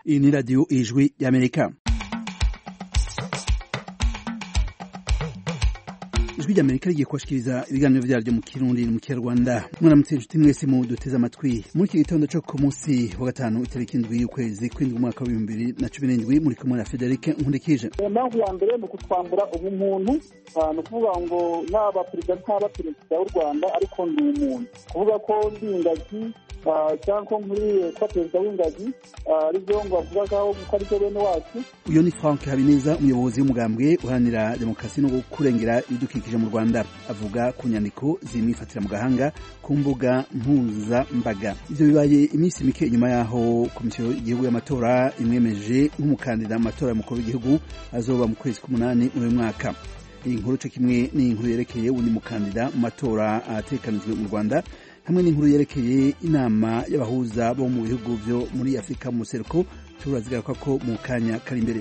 iyi ni radiyo ijwi y'amerika ijwi ry'amerika rigiye kubashikiriza ibiganiro vyaryo mu kirundi mu kinyarwanda mwaramutse inshuti mwese mu duteze amatwi muri iki gitondo co ku munsi wa gatanu itariki indwi y'ukwezi kw'indwi umwaka w'ibihumbi bibiri na cumi n'indwi muri kumwe na federike nkundikije impamvu ya mbere ni ukutwambura ubumuntu ni ukuvuga ngo naba perezida ntaba perezida w'u rwanda ariko ndi umuntu kuvuga ko ndi ingagi cyangwa ko nkuriye kuba perezida w'ingagi aribyo ngo bavugagaho ko aribyo bene wacu uyu ni frank habineza umuyobozi w'umugambwe uharanira demokarasi no kurengera ibidukikije mu rwanda avuga ku nyandiko zimwifatira mu gahanga ku mbuga mpuzambaga ivyo bibaye iminsi mike inyuma yaho komisiyo y'igihugu y'amatora imwemeje nk'umukandida mu matora y'umukuru w'igihugu azoba mu kwezi k'umunani muri uyu mwaka iyi nkuru co kimwe n'inkuru yerekeye uwundi mukandida mu matora ategekanijwe mu rwanda hamwe n'inkuru yerekeye inama y'abahuza bo mu bihugu vyo muri afurika mu museruko turazigaruka ko mu kanya kari imbere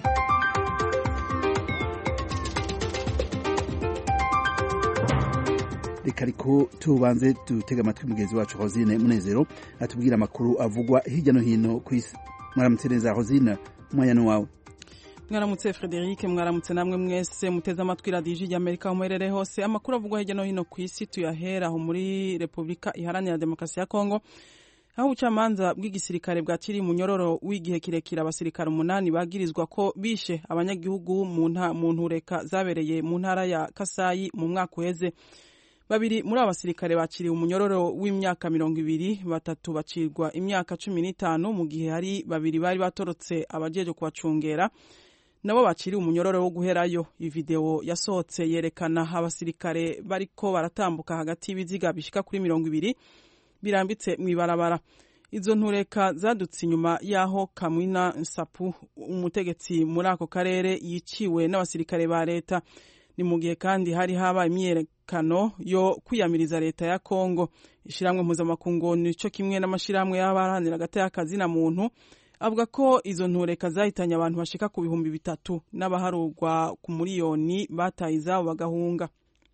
reka ariko tubanze dutega amatwi mugenzi wacu hosine munezero atubwira amakuru avugwa hirya no hino ku isi mwaramutse neza hosine umwanya wawe mwaramutse frederic mwaramutse namwe mwese muteze amatwi radiyo ijwi ry'amerika aho muherereye hose amakuru avugwa hirya no hino ku isi tuyahera aho muri repubulika iharanira demokarasi ya kongo aho ubucamanza bw'igisirikare bwakiriye umunyororo w'igihe kirekire abasirikare umunani bagirizwa ko bishe abanyagihugu mu ntureka zabereye mu ntara ya kasayi mu mwaka uheze babiri muri abo basirikare bakiriwe umunyororo w'imyaka mirongo ibiri batatu bacirwa imyaka cumi n'itanu mu gihe hari babiri bari batorotse abajeje kubacungera nabo bakiriwe umunyororo wo guherayo ivideo yasohotse yerekana abasirikare bariko baratambuka hagati y'ibiziga bishika kuri mirongo ibiri birambitse mu ibarabara izo ntureka zadutse inyuma y'aho kamwina nsapu umutegetsi muri ako karere yiciwe n'abasirikare ba leta ni mu gihe kandi hari haba imyiyerekano yo kwiyamiriza leta ya kongo ishyirahamwe mpuzamakungu nico kimwe n'amashyirahamwe y'abaharanira agati y'akazi na muntu avuga ko izo ntureka zahitanye abantu bashika ku bihumbi bitatu n'abaharurwa ku miliyoni bataye izabo bagahunga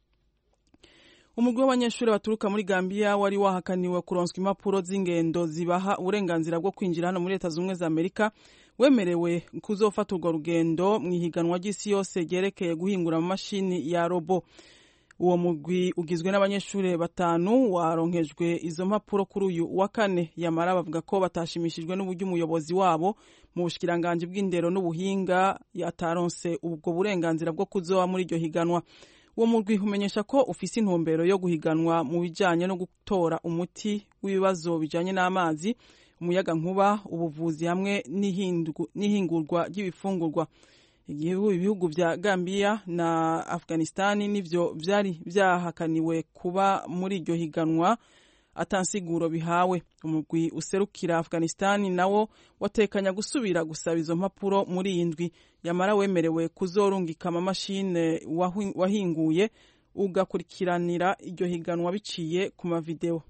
umugwi w'abanyeshuri baturuka muri gambiya wari wahakaniwe kuronswa impapuro z'ingendo zibaha uburenganzira bwo kwinjira hano muri leta z'ubumwe za amerika wemerewe kuzofata urwo rugendo mu ihiganwa ry'isi yose ryerekeye guhingura amamashini ya robo uwo mugwi ugizwe n'abanyeshuri batanu waronkejwe izo mpapuro kuri uyu wa kane yamara bavuga ko batashimishijwe n'uburyo umuyobozi wabo mu bushikiranganji bw'indero n'ubuhinga yataronse ubwo burenganzira bwo kuzoba muri iryo higanwa uwo mugwi umenyesha ko ufise intumbero yo guhiganwa mu bijanye no gutora umuti w'ibibazo bijanye n'amazi umuyaga nkuba ubuvuzi hamwe n'ihingurwa ry'ibifungurwa ibihugu vya Gambia na Afghanistan nivyo vyari vyahakaniwe kuba muri iryo higanwa atansiguro bihawe umugwi userukira Afghanistan nawo watekanya gusubira gusaba izo mpapuro muri iyi ndwi yamara wemerewe kuzorungika amamashine wahinguye ugakurikiranira iryo higanwa biciye ku mavideo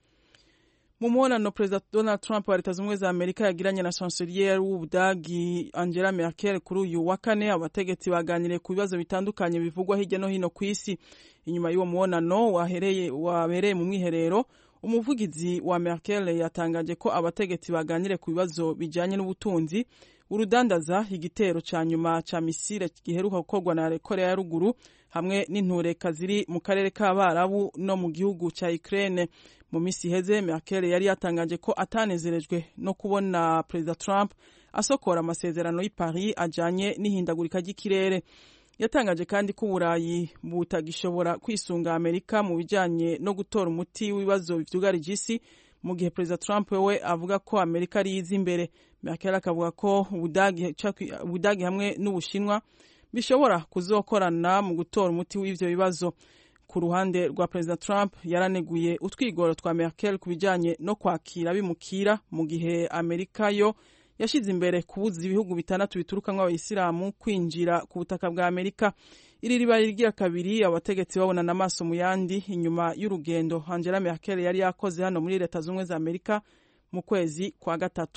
mu mubonano perezida donald trump wa leta z'ubumwe za amerika yagiranye na chancelier w'ubudagi angela merkel kuri uyu wa kane abategetsi baganiriye ku bibazo bitandukanye bivugwa hirya no hino ku isi inyuma y'uwo mubonano wabereye mu mwiherero umuvugizi wa merkel yatangaje ko abategetsi baganiriye ku bibazo bijyanye n'ubutunzi urudandaza igitero ca nyuma ca misile giheruka gukorwa na korea ya ruguru hamwe n'intureka ziri mu karere k'abarabu no mu gihugu ca ukraine mu minsi iheze merkel yari yatangaje ko atanezerejwe no kubona perezida trump asokora amasezerano y'i paris ajanye n'ihindagurika ry'ikirere yatangaje kandi ko uburayi butagishobora kwisunga amerika mu bijanye no gutora umuti w'ibibazo vyugarije isi mu gihe perezida trump we avuga ko amerika ari iza imbere merkel akavuga ko ubudagi hamwe n'ubushinwa bishobora kuzokorana mu gutora umuti w'ivyo bibazo ku ruhande rwa perezida trump yaraneguye utwigoro twa merkel ku bijanye no kwakira bimukira mu gihe amerika yo yashize imbere kubuza ibihugu bitandatu biturukamwo abayisilamu kwinjira ku butaka bwa amerika iri riba rigira kabiri abategetsi babonana amaso mu yandi inyuma y'urugendo angela merkel yari yakoze hano muri leta z'ubumwe za amerika mu kwezi kwa gatatu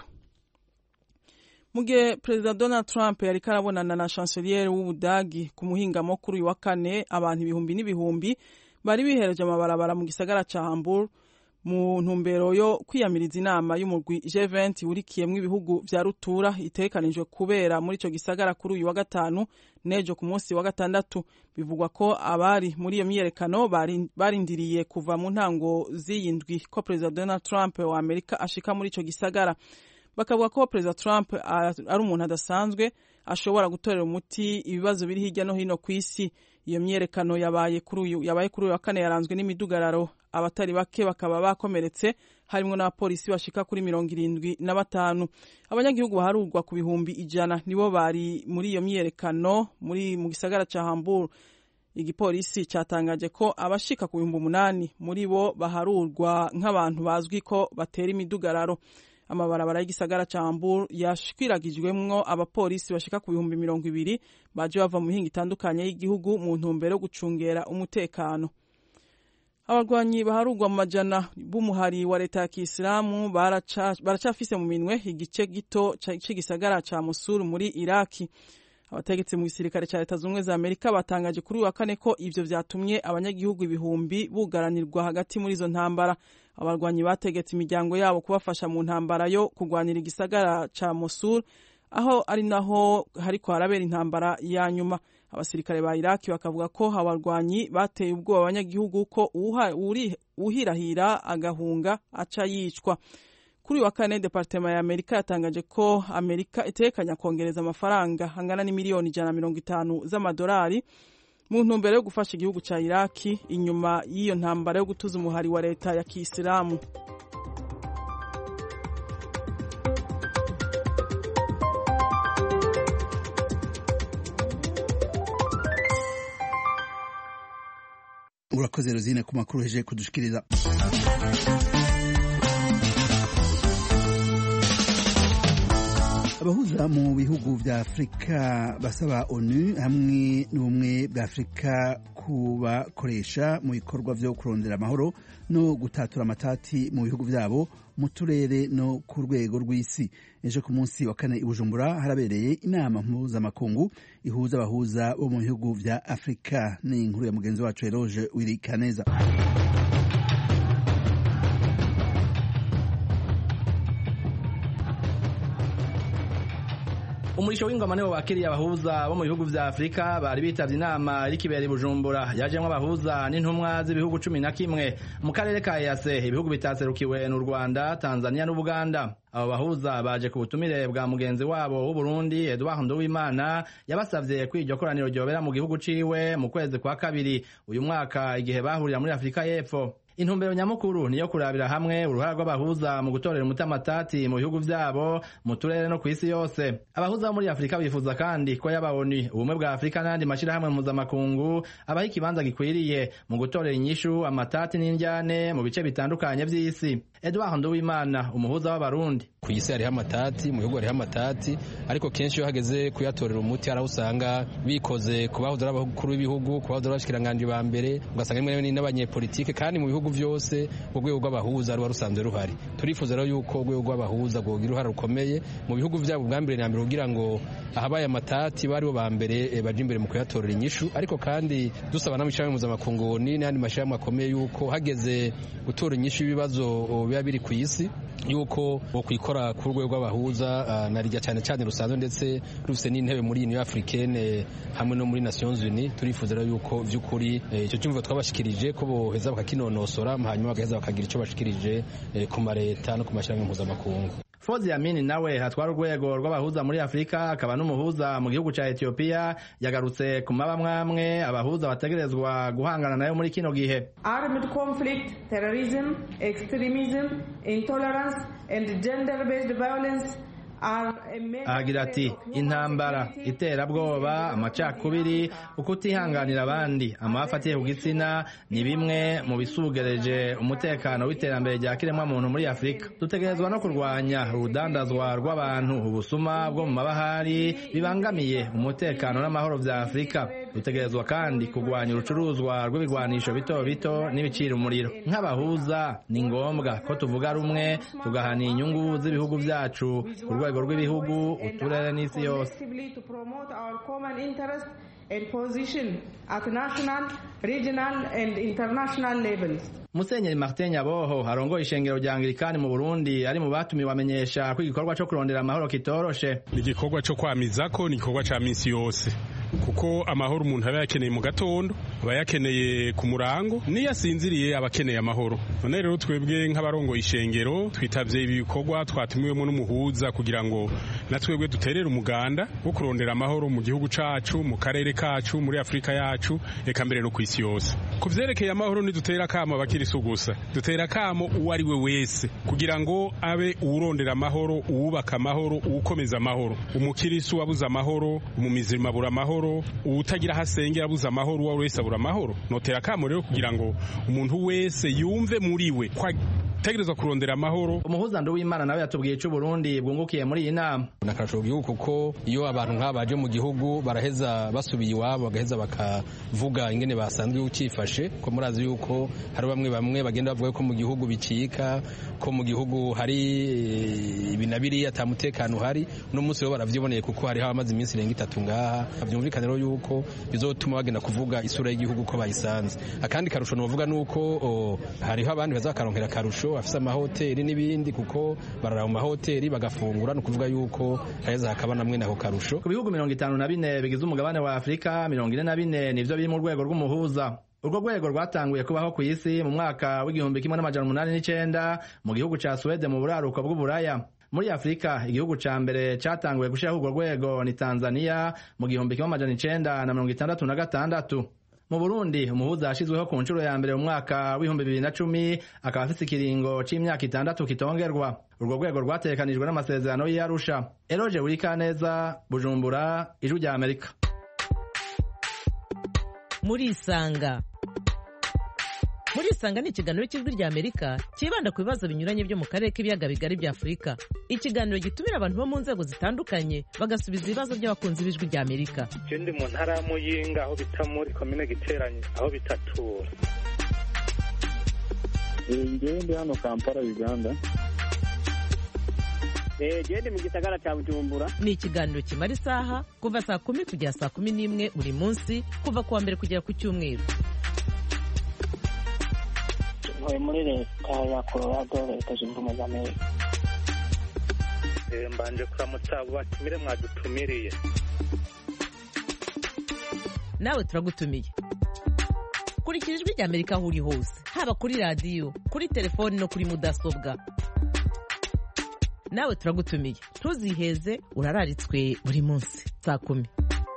mu gihe perezida donald trump yari karabonana na chancelier w'ubudagi ku muhingamo kuri uyu wa kane abantu ibihumbi n'ibihumbi bari bihereje amabarabara mu gisagara ca hamburg mu ntumbero yo kwiyamiriza inama y'umurwi G20 urikiyemwo ibihugu vya rutura itekanijwe kubera muri ico gisagara kuri uyu wa gatanu nejo ku munsi wa gatandatu bivugwa ko abari muri iyo myiyerekano barindiriye kuva mu ntango z'iyindwi ko perezida Donald Trump wa Amerika ashika muri ico gisagara bakavuga ko perezida Trump ari umuntu adasanzwe ashobora gutorera umuti ibibazo biri hirya no hino ku isi iyo myiyerekano yabaye kuri uyu yabaye kuri uyu wa kane yaranzwe n'imidugararo abatari bake bakaba bakomeretse harimo n'abapolisi bashika kuri mirongo irindwi na batanu abanyagihugu baharurwa ku bihumbi ijana nibo bari muri iyo myiyerekano muri mu gisagara ca Hamburg igipolisi catangaje ko abashika ku bihumbi umunani muri bo baharurwa nk'abantu bazwi ko batera imidugararo amabarabara y'igisagara ca Hamburg yashwiragijwemwo abapolisi bashika ku bihumbi mirongo ibiri baje bava mu mihinga itandukanye y'igihugu mu ntumbero yo gucungera umutekano abarwanyi baharugwa mu majana b'umuhari wa leta ya kisilamu baracafise mu minwe igice gito c'igisagara ca Mosul muri Iraki abategetsi mu gisirikare ca leta zumwe za Amerika batangaje kuri wa kane ko ivyo vyatumye abanyagihugu ibihumbi bugaranirwa hagati muri izo ntambara abarwanyi bategetse imiryango yabo kubafasha mu ntambara yo kurwanira igisagara ca Mosul aho ari naho hariko harabera intambara ya nyuma abasirikare ba Iraki bakavuga ko abarwanyi bateye ubwoba abanyagihugu ko uhirahira agahunga aca yicwa kuri wa kane departema ya Amerika yatangaje ko Amerika itekanya kongereza amafaranga angana n'imiliyoni ijana na mirongo itanu z'amadolari mu ntumbero yo gufasha igihugu ca Iraki inyuma y'iyo ntambara yo gutuza umuhari wa leta ya Kisilamu urakoze rozine ku makuru heje kudushikiriza abahuza mu bihugu vya afurika basaba onu hamwe n'ubumwe bwa afurika kubakoresha mu bikorwa vyo kurondera amahoro no gutatura amatati mu bihugu vyabo mu turere no ku rwego rw'isi ejo ku munsi wa kane i bujumbura harabereye inama mpuzamakungu ihuza abahuza bo mu bihugu vya afurika ni inkuru ya mugenzi wacu eroge wirikaneza umurisho w'ingoma niwo wakiriye abahuza bo mu bihugu vya Afrika bari bitavye inama irikibera i Bujumbura yajemwo abahuza n'intumwa z'ibihugu cumi na kimwe mu karere ka EAC ibihugu bitaserukiwe n'u Rwanda Tanzania n'Ubuganda abo bahuza baje ku butumire bwa mugenzi wabo w'u Burundi Edouard Nduwimana yabasavye ko iryo koraniro ryobera mu gihugu ciwe mu kwezi kwa kabiri uyu mwaka igihe bahurira muri Afrika y'Epfo intumbero nyamukuru niyo kurabira hamwe uruhara rw'abahuza mu gutorera umuti amatati mu bihugu vyabo mu turere no kw'isi yose abahuza bo muri afurika bifuza kandi ko yabawoni ubumwe bwa afurika n'ayandi mashirahamwe mpuzamakungu abaha ikibanza gikwiriye mu gutorera inyishu amatati n'indyane mu bice bitandukanye vy'isi edouard nduwimana umuhuza w'abarundi ku isi hariho amatati mu bihugu hariho amatati ariko kenshi iyo hageze kuyatorera umuti hari aho usanga bikoze ku bahoze ari abakuru b'ibihugu ku bahoze ari abashikiranganji ba mbere ugasanga rimwe n'abanyepolitike kandi mu bihugu vyose urwego rw'abahuza ruba rusanzwe ruhari turifuza rero yuko urwego rw'abahuza rwogira uruhare rukomeye mu bihugu vyabo bwa mbere na mbere kugira ngo ahabaye amatati baribo ba mbere baje imbere mu kuyatorera inyishu ariko kandi dusaba n'amashirahamwe mpuzamakungu n'ayandi mashirahamwe akomeye yuko hageze gutora inyishu y'ibibazo biba biri ku isi yuko bokwikora ku rwego rw'abahuza uh, na rijya cyane cyane rusanzwe ndetse rufise n'intebe muri Union Africaine hamwe no muri Nations Unies turifuza rero yuko vy'ukuri icyo eh, cyumva twabashikirije ko boheza bakakinonosora hanyuma bagaheza bakagira icyo bashikirije eh, ku mareta no ku mashirahamwe mpuzamakungu Fozi Amini nawe hatwara urwego rw'abahuza muri Afrika akaba n'umuhuza mu gihugu ca Ethiopia yagarutse ku mabamwamwe abahuza bategerezwa guhangana nayo muri kino gihe Armed conflict, terrorism, extremism, intolerance and gender-based violence ahagira ati intambara iterabwoba amacakubiri ukutihanganira abandi amafi atiye ku gitsina ni bimwe mu bisugereje umutekano w'iterambere rya kiremwamuntu muri afurika dutegerezwa no kurwanya urudandazwa rw'abantu ubusuma bwo mu mabahari bibangamiye umutekano n'amahoro vya afurika dutegerezwa kandi kurwanya urucuruzwa rw'ibigwanisho bito bito n'ibicira umuriro nk'abahuza ni ngombwa ko tuvuga rumwe tugahana inyungu z'ibihugu vyacu ku rwego rw'ibihugu uturere n'isi yose and position at national regional and international levels. musenyeri martin nyaboho arongoye ishengero rya anglikani mu burundi ari mu batumiwe amenyesha ko igikorwa co kurondera amahoro kitoroshe ni igikorwa co kwamizako ni igikorwa ca misi yose kuko amahoro umuntu aba yakeneye mu gatondo aba yakeneye ku murango niyo asinziriye aba akeneye amahoro none rero twebwe nk'abarongoye ishengero twitavye ibi bikorwa twatumiwemo n'umuhuza kugira ngo na twebwe duterere umuganda wo kurondera amahoro mu gihugu cacu mu karere kacu muri afurika yacu eka mbere no ku isi yose ku vyerekeye amahoro ntidutera akamo abakirisu gusa dutera akamo uwo ari we wese kugira ngo abe uwurondera amahoro uwubaka amahoro uwukomeza amahoro umukirisu wabuze amahoro umumizirima abura amahoro uwutagira aho asengera abuze amahoro uwo wese abura amahoro notera akamo rero kugira ngo umuntu wese yumve muri we ko ategerezwa kurondera amahoro umuhuza nduwimana nawe yatubwiye ico uburundi bwungukiye muri iyi nama nakarasho gihugu kuko iyo abantu nk'aba baje mu gihugu baraheza basubiye iwabo bagaheza bakavuga ingene basanzwe ukifashe ko murazi yuko hari bamwe bamwe bagenda bavuga ko mu gihugu bicika ko mu gihugu hari ibi na biriya ata mutekano uhari uno munsi rero baravyiboneye kuko hariho abamaze iminsi irenga itatu ngaha vyumvikane rero yuko bizotuma bagenda kuvuga isura y'igihugu ko bayisanze akandi karusho novuga nuko hariho abandi bazakaronkera akarusho bafise amahoteli n'ibindi kuko barara mu mahoteli bagafungura ni ukuvuga yuko haheza hakaba namwe nako karusho ku bihugu mirongo itanu na bine bigize umugabane wa afurika mirongo ine na bine nivyo biri mu rwego rw'umuhuza urwo rwego rwatanguye kubaho ku isi mu mwaka w'igihumbi kimwe n'amajana umunani n'icenda mu gihugu ca suwede mu buraruko bw'uburaya muri afurika igihugu ca mbere catanguye gushiraho urwo rwego ni tanzania mu gihumbi kimwe amajana icenda na mirongo itandatu na gatandatu mu burundi umuhuza yashizweho ku nshuro ya mbere mu mwaka w'ibihumbi bibiri na cumi akaba afise ikiringo c'imyaka itandatu kitongerwa urwo rwego rwategekanijwe n'amasezerano y'arusha eroje wurikaneza bujumbura ijwi rya amerika murisanga murisanga ni ikiganiro cy'ijwi rya amerika cyibanda ku bibazo binyuranye byo mu karere k'ibiyaga bigari bya afurika ikiganiro gitumira abantu bo mu nzego zitandukanye bagasubiza ibibazo by'abakunzi b'ijwi rya amerika je ndi mu ntara ya muyinga aho bita muri komine giteranye aho bitatura ngewe ndi hano kampala uganda gende mu gisagara cya bujumbura ni ikiganiro kimara isaha kuva saa kumi kugera saa kumi n'imwe buri munsi kuva ku wa mbere kugera ku cyumweru ntuye muri leta ya colorado leta zunze ubumwe za amerika mbanje kuramutsa abo batumire mwadutumiriye nawe turagutumiye kurikira ijwi rya amerika aho uri hose haba kuri radiyo kuri telefoni no kuri mudasobwa nawe turagutumiye ntuziheze urararitswe buri munsi saa kumi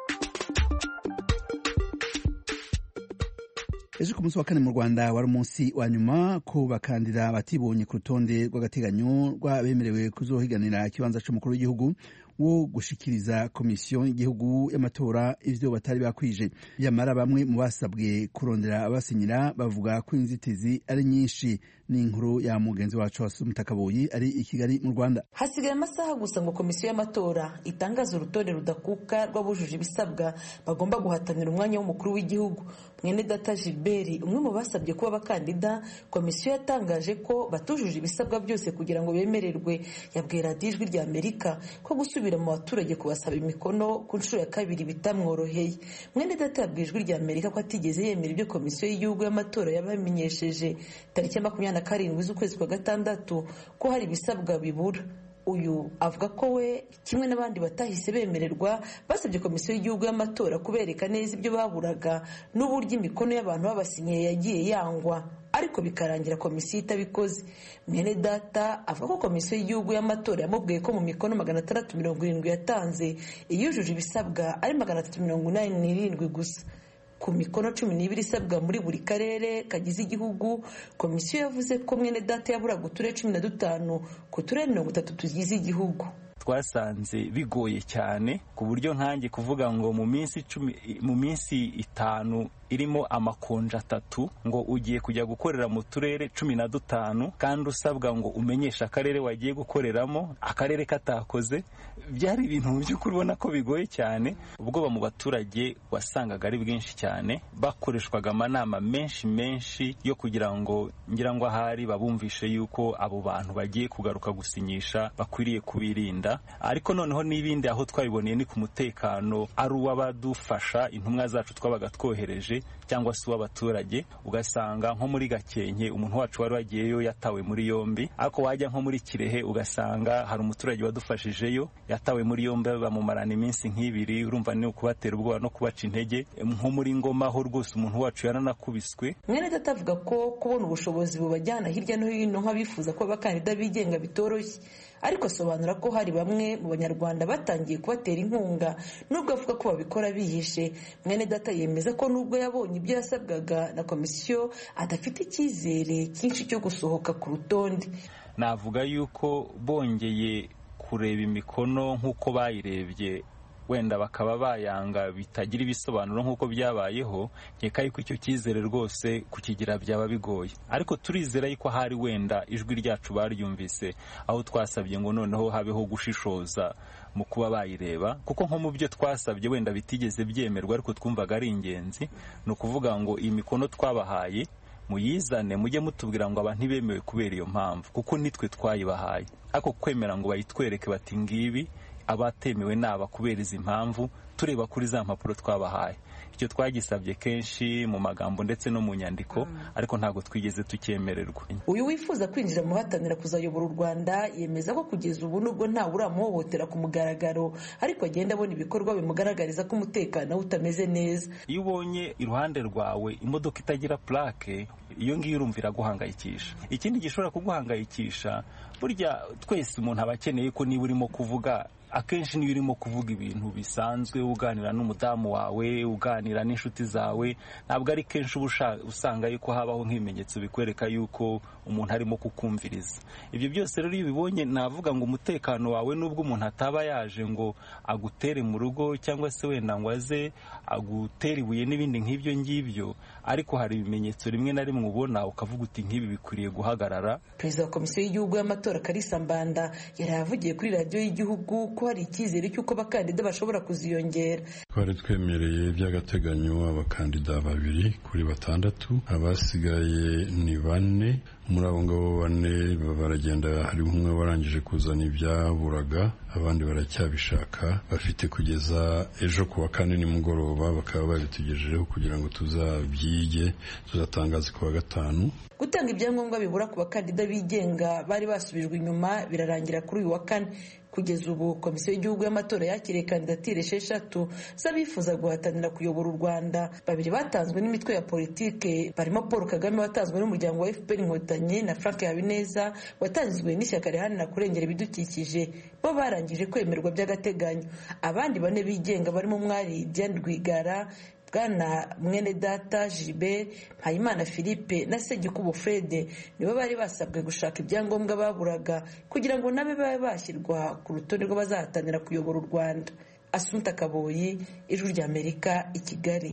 ejo ku munsi wa kane mu rwanda wari umunsi wa nyuma ko bakandida batibonye ku rutonde rw'agateganyo rw'abemerewe kuzohiganira ikibanza c'umukuru w'igihugu wo gushikiriza komisiyo y'igihugu y'amatora ivyo batari bakwije yamara bamwe mu basabwe kurondera abasinyira bavuga ko inzitizi ari nyinshi n'inkuru ya mugenzi wacu wasumutakabuyi ari i kigali mu rwanda hasigaye amasaha gusa ngo komisiyo y'amatora itangaze urutonde rudakuka rw'abujuje ibisabwa bagomba guhatanira umwanya w'umukuru w'igihugu mwene data gilbert umwe mu basabye kuba abakandida komisiyo yatangaje ko batujuje ibisabwa byose kugira ngo bemererwe yabwiye radiyo ijwi rya amerika ko gusubira mu baturage kubasaba imikono ku nshuro ya kabiri bitamworoheye mwene data yabwiye ijwi rya amerika ko atigeze yemera ibyo komisiyo y'igihugu y'amatora yabamenyesheje tariki ya makumyabiri na karindwi z'ukwezi kwa gatandatu ko hari ibisabwa bibura uyu avuga ko we kimwe n'abandi batahise bemererwa basabye komisiyo y'igihugu y'amatora kubereka neza ibyo baburaga n'uburyo imikono y'abantu babasinyiye yagiye yangwa ariko bikarangira komisiyo itabikoze mwene data avuga ko komisiyo y'igihugu y'amatora yamubwiye ko mu mikono magana atandatu mirongo irindwi yatanze iyujuje ibisabwa ari magana atatu mirongo inani n'irindwi gusa ku mikono cumi n'ibiri isabwa muri buri karere kagize igihugu komisiyo yavuze ko mwene data yaburaga uturere cumi na dutanu ku turere mirongo itatu tugize igihugu twasanze bigoye cyane ku buryo nkanjye kuvuga ngo mu minsi icumi mu minsi itanu irimo amakonja atatu ngo ugiye kujya gukorera mu turere cumi na dutanu kandi usabwa ngo umenyeshe akarere wagiye gukoreramo akarere katakoze byari ibintu mu by'ukuri ubona ko bigoye cyane ubwoba mu baturage wasangaga ari bwinshi cyane bakoreshwaga amanama menshi menshi yo kugira ngo ngira ngo ahari babumvishe yuko abo bantu bagiye kugaruka gusinyisha bakwiriye kubirinda ariko noneho n'ibindi aho twabiboneye ni ku mutekano ari uw'abadufasha intumwa zacu twabaga twohereje cyangwa se uw'abaturage ugasanga nko muri gakenke umuntu wacu wari wagiyeyo yatawe muri yombi ariko wajya nko muri kirehe ugasanga hari umuturage wadufashijeyo yatawe muri yombi bamumarana iminsi nk'ibiri urumva ni ukubatera ubwoba no kubaca intege nko muri ngoma ho rwose umuntu wacu yaranakubiswe mwene data avuga ko kubona ubushobozi bubajyana hirya no hino nk'abifuza ko abakandida bigenga bitoroshye ariko asobanura ko hari bamwe mu banyarwanda batangiye kubatera inkunga nubwo avuga ko babikora bihishe mwene data yemeza ko nubwo yabonye ibyo yasabwaga na komisiyo adafite icyizere cyinshi cyo gusohoka ku rutonde navuga yuko bongeye kureba imikono nk'uko bayirebye wenda bakaba bayanga bitagira ibisobanuro nk'uko byabayeho nkeka yuko icyo cyizere rwose kukigira byaba bigoye ariko turizera yuko hari wenda ijwi ryacu baryumvise aho twasabye ngo noneho habeho gushishoza mu kuba bayireba kuko nko mu byo twasabye wenda bitigeze byemerwa ariko twumvaga ari ingenzi ni ukuvuga ngo iyi mikono twabahaye muyizane mujye mutubwira ngo aba ntibemewe kubera iyo mpamvu kuko nitwe twayibahaye ariko kwemera ngo bayitwereke bati ngibi abatemewe naba kubera izi mpamvu tureba kuri za mpapuro twabahaye icyo twagisabye kenshi mu magambo ndetse no mu nyandiko ariko ntabwo twigeze tucyemererwa uyu wifuza kwinjira mu bahatanira kuzayobora u rwanda yemeza ko kugeza ubu nubwo ntawe uramuhohotera ku mugaragaro ariko agenda abona ibikorwa bimugaragariza ko umutekano we utameze neza iyo ubonye iruhande rwawe imodoka itagira purake iyo ngiyo urumva iraguhangayikisha ikindi gishobora kuguhangayikisha burya twese umuntu aba akeneye ko niba urimo kuvuga akenshi niyo urimo kuvuga ibintu bisanzwe uganira n'umudamu wawe uganira n'inshuti zawe ntabwo ari kenshi uba usanga yuko habaho nk'ibimenyetso bikwereka yuko umuntu arimo kukumviriza ibyo byose rero iyo ubibonye navuga ngo umutekano wawe nubwo umuntu ataba yaje ngo agutere mu rugo cyangwa se wenda ngo aze agutere ibuye n'ibindi nk'ibyo ngibyo ariko hari ibimenyetso rimwe na rimwe ubona ukavuga uti nk'ibi bikwiriye guhagarara perezida wa komisiyo y'igihugu y'amatora karisa mbanda yari yavugiye kuri radiyo y'igihugu ko hari icyizere cy'uko abakandida bashobora kuziyongera twari twemereye by'agateganyo abakandida babiri kuri batandatu abasigaye ni bane muri abo ngabo bane baragenda hari umwe warangije kuzana ibyaburaga abandi baracyabishaka bafite kugeza ejo ku wa kane nimugoroba bakaba babitugejejeho kugira ngo tuzabyige tuzatangaze ku wa gatanu gutanga ibyangombwa bibura ku bakandida bigenga bari basubijwe inyuma birarangira kuri uyu wa kane kugeza ubu komisiyo y'igihugu y'amatora yakiriye kandidatire esheshatu z'abifuza guhatanira kuyobora u rwanda babiri batanzwe n'imitwe ya politike barimo paul kagame watanzwe n'umuryango wa fpr inkotanyi na frank habineza watanzwe n'ishyaka riharanira kurengera ibidukikije bo barangije kwemerwa by'agateganyo abandi bane bigenga barimo umwari diane rwigara bwana mwene data gilbert mpayimana philippe na segikubo fred nibo bari basabwe gushaka ibyangombwa baburaga kugira ngo nabe babe bashyirwa ku rutonde rw'abazahatanira kuyobora u rwanda asunta kaboyi ijwi ry'amerika i kigali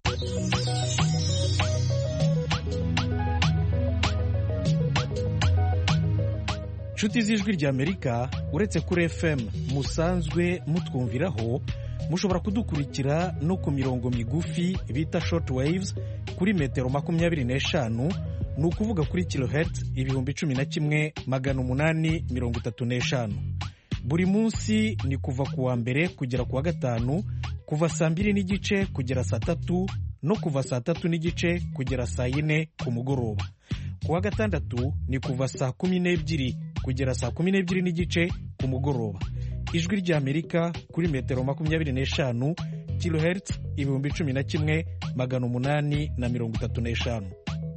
inshuti z'ijwi ry'amerika uretse kuri fm musanzwe mutwumviraho mushobora kudukurikira no ku mirongo migufi bita short waves kuri metero makumyabiri n'eshanu ni ukuvuga kuri kilohertz ibihumbi cumi na kimwe magana umunani mirongo itatu n'eshanu buri munsi ni kuva ku wa mbere kugera ku wa gatanu kuva saa mbiri n'igice kugera saa tatu no kuva saa tatu n'igice kugera saa yine ku mugoroba ku wa gatandatu ni kuva saa kumi n'ebyiri kugera saa kumi n'ebyiri n'igice ku mugoroba ijwi ry'amerika kuri metero makumyabiri n'eshanu kilohertz ibihumbi cumi na kimwe magana umunani na mirongo itatu n'eshanu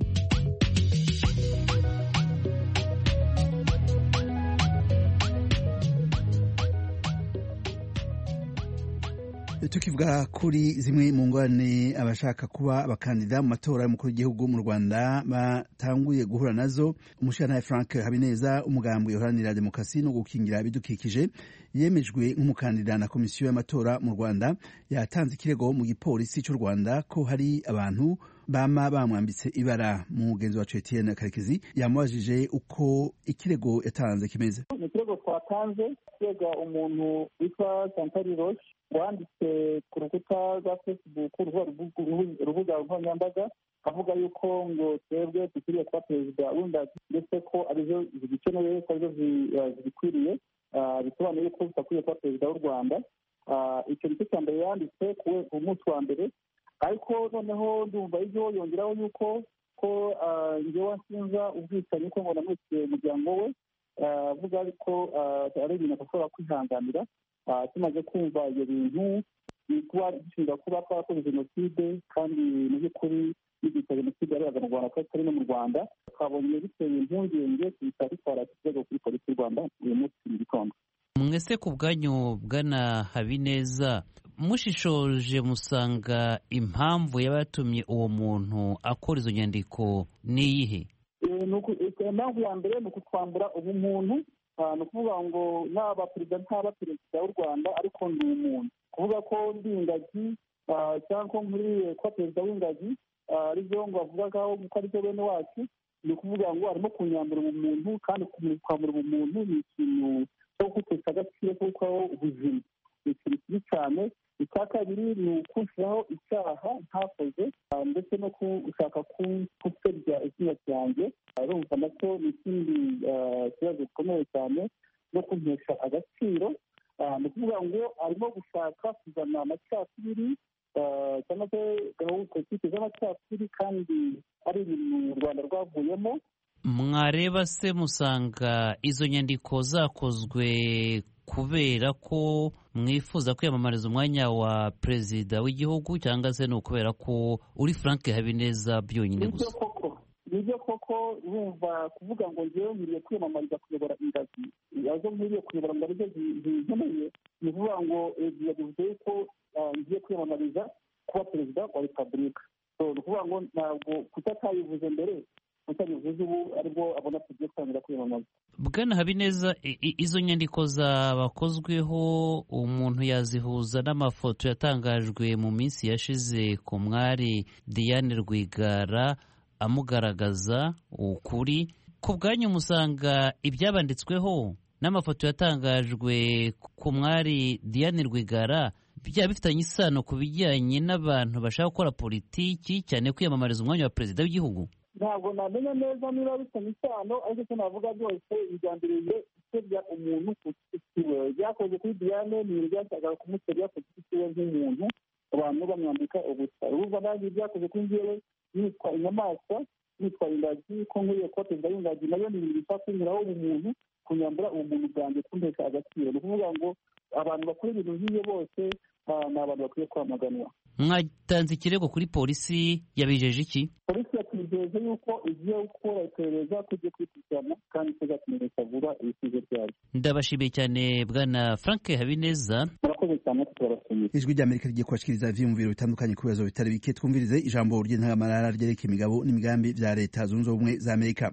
tukivuga kuri zimwe mu ngorane abashaka kuba abakandida mu matora y'umukuru w'igihugu mu rwanda batanguye guhura nazo umushyirantare frank habineza umugambwe uharanira demokarasi no gukingira ibidukikije yemejwe nk'umukandida na komisiyo y'amatora mu rwanda yatanze ikirego mu gipolisi cy'u rwanda ko hari abantu bama bamwambitse ibara mugenzi wacu etienne karekezi yamubajije uko ikirego yatanze kimeze ni ikirego twatanze kirega umuntu witwa santari roche wanditse ku rukuta rwa facebook urubuga nkoranyambaga avuga yuko ngo twebwe dukwiriye kuba perezida w'ingagi ndetse ko arizo zigikenewe ko arizo zibikwiriye bisobanuye ko tudakwiye kuba perezida w'u rwanda icyo nicyo cya mbere yanditse ku munsi wa mbere ariko noneho ndumva ibyo yongeraho yuko ko ngewe nsinza ubwicanyi ko ngo namwitiye umuryango we avuga ko ari ibintu adashobora kwihanganira tumaze kumva ibyo bintu kuba gishinga kuba twakoze jenoside kandi mu by'ukuri n'igihe jenoside yarebaga mu rwanda ko atari no mu rwanda twabonye biteye impungenge tuhita dutwara ikirego kuri polisi y'u rwanda uyu munsi mu gitondo mwese ku bwanyu bwana habineza mushishoje musanga impamvu yaba yatumye uwo muntu akora izo nyandiko ni iyihe impamvu ya mbere ni ukutwambura ubumuntu ni ukuvuga ngo naba perezida ntaba perezida w'u rwanda ariko ni umuntu kuvuga ko ndi ingagi cyangwa muri kuba perezida w'ingagi aribyo ngo bavugagaho ko aribyo bene wacu ni ukuvuga ngo arimo kunyambura ubumuntu kandi kwambura ubumuntu ni ikintu cyo gutesha agaciro kuko ubuzima ni ikintu kibi cyane icya kabiri ni ukushyiraho icyaha ntakoze ndetse no gushaka gusebya izina ryanjye urumva nacyo ni ikindi kibazo gikomeye cyane no kuntesha agaciro ni ukuvuga ngo arimo gushaka kuzana amacakubiri cyangwa se gahunda politiki z'amacakubiri kandi ari ibintu u rwanda rwavuyemo mwareba se musanga izo nyandiko zakozwe kubera ko mwifuza kwiyamamariza umwanya wa perezida w'igihugu cyangwa se ni ukubera ko uri frank habineza byonyine gusa nibyo koko wumva kuvuga ngo ngewe nkwiriye kwiyamamariza kuyobora ingagi azo nkwiriye kuyobora ngo aribyo zinkeneye ni ukuvuga ngo bivuze yuko ngiye kwiyamamariza kuba perezida wa repubulika ni ukuvuga ngo ntabwo kuko atayivuze mbere utabivuze ubu aribwo abona tugiye kwangira kwiyamamaza bwana habineza izo nyandiko zabakozweho umuntu yazihuza n'amafoto yatangajwe mu minsi yashize ku mwari diane rwigara amugaragaza ukuri ku bwanyu musanga ibyabanditsweho n'amafoto yatangajwe ku mwari diane rwigara byaba bifitanye isano ku bijyanye n'abantu bashaka gukora politiki cyane kwiyamamariza umwanya wa perezida w'igihugu ntabwo namenya neza niba bifitanye isano ariko icyo navuga byose bijyambiriye gusebya umuntu ku giti cyiwe byakoze kuri diane ni ibintu byashakaga kumusebya ku giti cyiwe nk'umuntu abantu bamwambika ubusa urumva nanjye byakoze kuri njyewe yitwa inyamaswa yitwa ingagi ko nkuriye kuba perezida w'ingagi nayo ni ibintu bishobora kunyuraho ubumuntu kunyambura ubumuntu bwanjye kuntesha agaciro ni ukuvuga ngo abantu bakora ibintu nk'iyo bose ni abantu bakwiye kwamaganwa mwatanze ikirego kuri polisi yabijeje iki polisi yatujeje yuko igiye gukora iperereza ko igiye kwikurikirana kandi tuzatumenyesha vuba ibisubizo byayo ndabashimiye cyane bwana frank habineza murakoze cyane turabashimiye ijwi ry'amerika rigiye kubashikiriza ivyiyumviro bitandukanye ku bibazo bitari bike twumvirize ijambo ry'intangamarara ryereka imigabo n'imigambi vya leta zunze ubumwe za amerika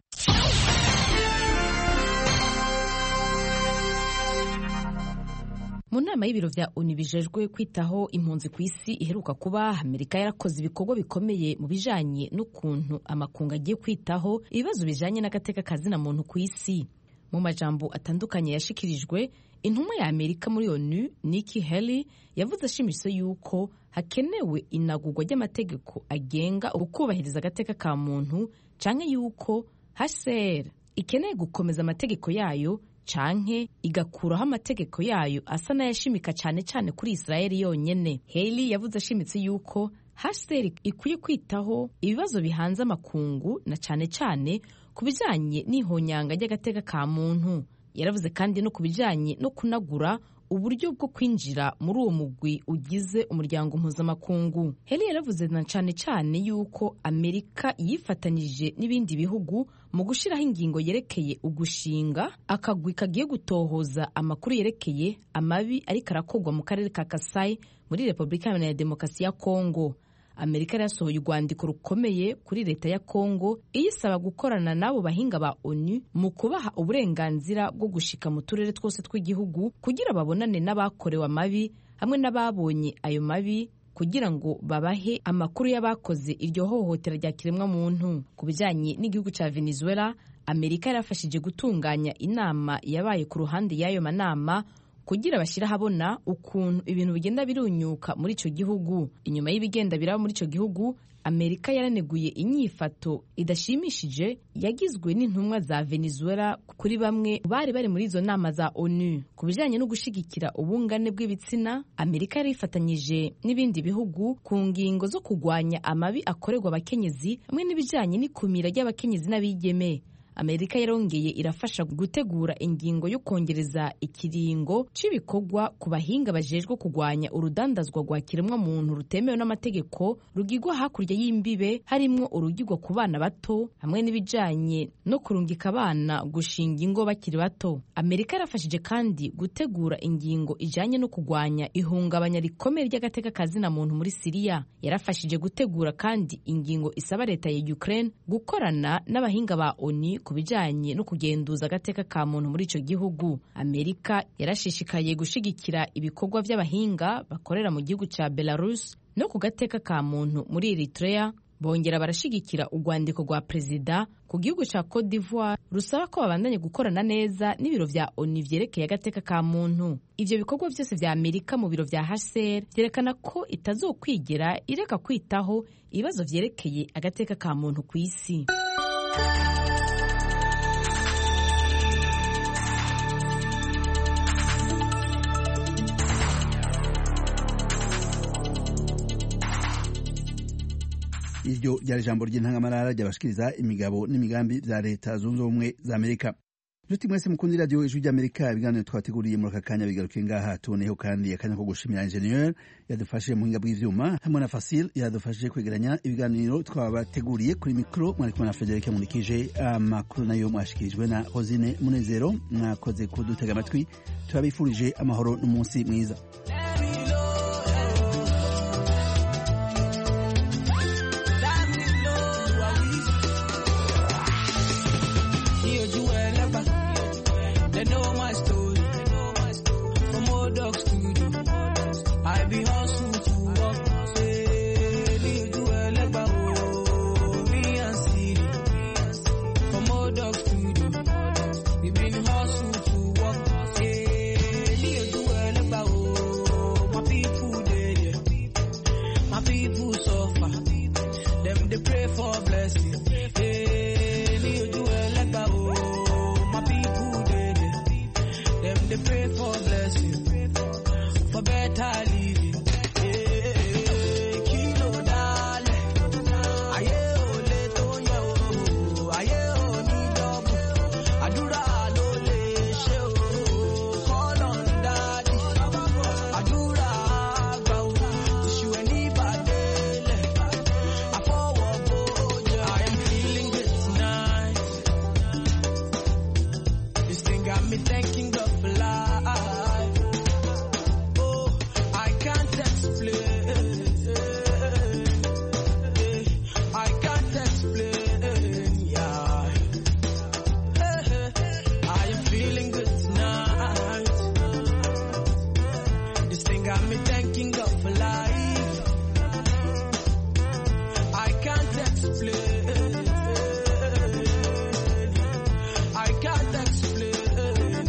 mu nama y'ibiro vya onu bijejwe kwitaho impunzi ku isi iheruka kuba amerika yarakoze ibikorwa bikomeye mu bijanye n'ukuntu amakungu agiye kwitaho ibibazo bijanye n'agateka kazina muntu ku isi mu majambo atandukanye yashikirijwe intumwa ya amerika muri onu Nikki Haley yavuze ashimitse yuko hakenewe inagurwa ry'amategeko agenga ukubahiriza agateka ka muntu canke yuko HCR ikeneye gukomeza amategeko yayo canke igakuraho amategeko yayo asa n'ayashimika cyane cyane kuri Israeli yonyene Haley yavuze ashimitse yuko HCR ikwiye kwitaho ibibazo bihanze amakungu na cyane cyane ku bijanye n'ihonyanga ry'agateka ka muntu yaravuze kandi no ku bijanye no kunagura uburyo bwo kwinjira muri uwo mugwi ugize umuryango mpuzamakungu heli yaravuze na cyane cyane yuko amerika yifatanyije n'ibindi bihugu mu gushyiraho ingingo yerekeye ugushinga akagwi kagiye gutohoza amakuru yerekeye amabi ariko arakorwa mu karere ka kasayi muri repubulika iharanira demokarasi ya kongo amerika yarasohoye urwandiko rukomeye kuri leta ya kongo iyisaba gukorana n'abo bahinga ba onu mu kubaha uburenganzira bwo gushika mu turere twose tw'igihugu kugira babonane n'abakorewe amabi hamwe n'ababonye ayo mabi kugira ngo babahe amakuru y'abakoze iryo hohotera rya kiremwamuntu ku bijyanye n'igihugu cya venezuela amerika yarafashije gutunganya inama yabaye ku ruhande y'ayo manama kugira bashyire ahabona ukuntu ibintu bigenda birunyuka muri icyo gihugu inyuma y'ibigenda biraba muri icyo gihugu amerika yaraneguye inyifato idashimishije yagizwe n'intumwa za venezuela kuri bamwe bari bari muri izo nama za onu ku bijyanye no gushyigikira ubungane bw'ibitsina amerika yari ifatanyije n'ibindi bihugu ku ngingo zo kurwanya amabi akorerwa abakenyezi hamwe n'ibijyanye n'ikumira ry'abakenyezi n'abigeme amerika yarongeye irafasha gutegura ingingo yo kongereza ikiringo cy'ibikorwa ku bahinga bajejwe kurwanya urudandazwa rwa kiremwamuntu rutemewe n'amategeko rugigwa hakurya y'imbibe harimwo urugigwa ku bana bato hamwe n'ibijanye no kurungika abana gushinga ingo bakiri bato amerika yarafashije kandi gutegura ingingo ijanye no kurwanya ihungabanya rikomeye ry'agateka kazina muntu muri siriya yarafashije gutegura kandi ingingo isaba leta ya ukraine gukorana n'abahinga ba oni ku bijyanye no kugenduza agateka ka muntu muri icyo gihugu amerika yarashishikaye gushyigikira ibikorwa by'abahinga bakorera mu gihugu cya belarus no ku gateka ka muntu muri eritrea bongera barashyigikira urwandiko rwa perezida ku gihugu cya cote d'ivoire rusaba ko babandanya gukorana neza n'ibiro vya oni vyerekeye agateka ka muntu ivyo bikorwa vyose vya amerika mu biro vya hcr vyerekana ko itazokwigera ireka kwitaho ibibazo vyerekeye agateka ka muntu ku isi iryo ryari ijambo ry'intangamarara ryabashikiriza imigabo n'imigambi bya leta zunze ubumwe za amerika nshuti mwese mukundi radiyo ijwi ry'amerika ibiganiro twateguriye muri aka kanya bigaruke ngaha tuboneyeho kandi akanya ko gushimira injeniyeri yadufashije mu buhinga bw'ivyuma hamwe na fasil yadufashije kwegeranya ibiganiro twabateguriye kuri mikoro mwari kumwe na federike munikije amakuru nayo mwashikirijwe na hozine munezero mwakoze kudutega amatwi turabifurije amahoro n'umunsi mwiza They know my story. From old dogs to you. I be hustle to work. Say, me do a leba, oh, me and Siri. From old dogs to you. We been hustle to work. Say, me do a leba, oh, my people dead. My people suffer. Them they pray for blessing. Hey, me do a leba, oh, my people dead. Them they pray for blessing, for better living. Eh, kilo dale, aye ole to ye o, aye oni double, àdúrà ló lè ṣe o. Call on daddy, àdúrà àgbà o, tìṣù ẹ̀ ní ìbàdélẹ̀, àfọwọ́ bójú. I am feeling good tonight. This thing got me thanking God for life. Oh, I can't explain. I can't explain. Yeah. I am feeling good tonight. This thing got me thanking God for life. I can't explain. I can't explain.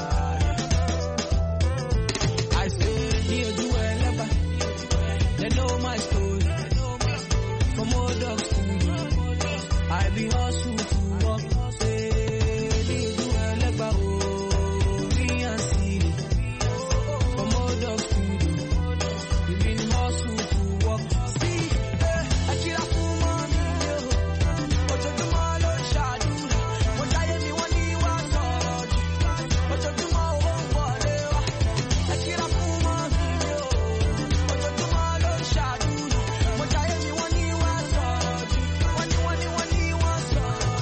I say, here do I never. They know my story. From old dogs to you. I be hustle to work. Say, here do I never. Oh, me and Siri. From old dogs to you. We been hustle to work. See, eh, I kill a fool mommy, yo. Ojoojúmọ́ ló ń ṣàdúrà. Mo jáyé mi wọ́n ní wá sọ̀rọ̀ jù. Ojoojúmọ́ owó ń wọlé wá. Ẹ kíra fún mọ́mí mi o. Ojoojúmọ́ ló ń ṣàdúrà. Mo jáyé mi wọ́n ní wá sọ̀rọ̀ jù. Wọ́n ní wọ́n ní wọ́n ní wá sọ̀rọ̀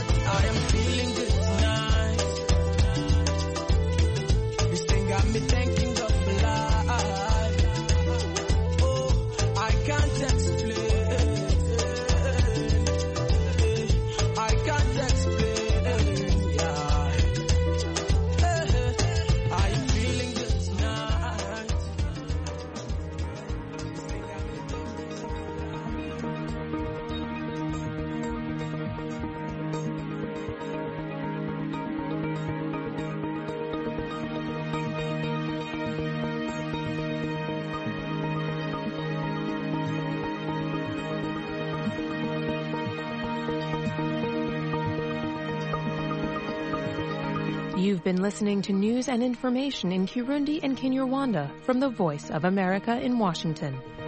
You've been listening to news and information in Kirundi and Kinyarwanda from the Voice of America in Washington.